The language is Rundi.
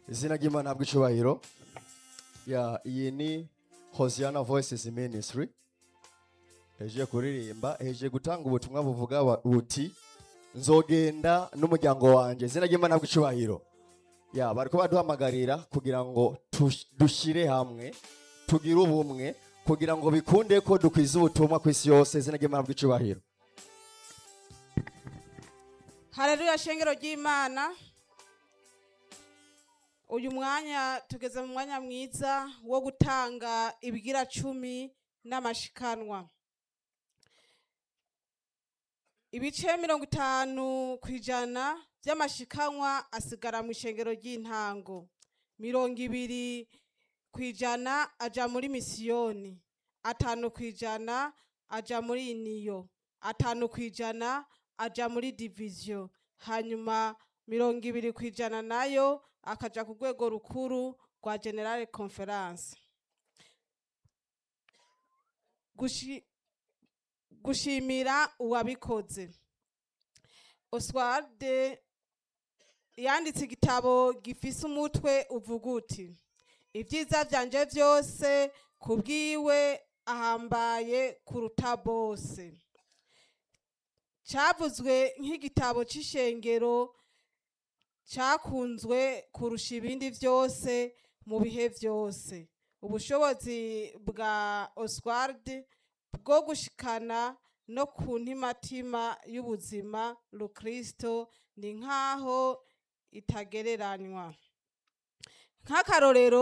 izina ry'imana habwa icubahiro ya iyi ni hosiana voices ministry heje kuririmba heje gutanga ubutumwa buvuga wa- buti nzogenda n'umuryango wanjye izina ry'imana habwa icubahiro ya bariko baduhamagarira kugira ngo tush- dushire hamwe tugire ubumwe kugira ngo bikunde ko dukwiza ubutumwa ku isi yose izina ry'imana habwa icubahiro hareruya shengero ry'imana uyu mwanya tugeze mu mwanya mwiza wo gutanga ibigira cumi n'amashikanwa ibice mirongo itanu ku ijana by'amashikanwa asigara mu ishengero ry'intango mirongo ibiri ku ijana aja muri misiyoni atanu ku ijana aja muri iniyo atanu ku ijana aja muri diviziyo hanyuma mirongo ibiri ku ijana nayo akaja ku rwego rukuru rwa generale conference Gushi- gushimira uwabikoze oswald yanditse igitabo gifise umutwe uvuga uti ibyiza byanje byose ku bwiwe ahambaye kuruta bose cyavuzwe nk'igitabo cy'ishengero cyakunzwe kurusha ibindi byose mu bihe byose ubushobozi bwa oswald bwo gushikana no ku ntimatima y'ubuzima rukristo ni nk'aho itagereranywa nk'akarorero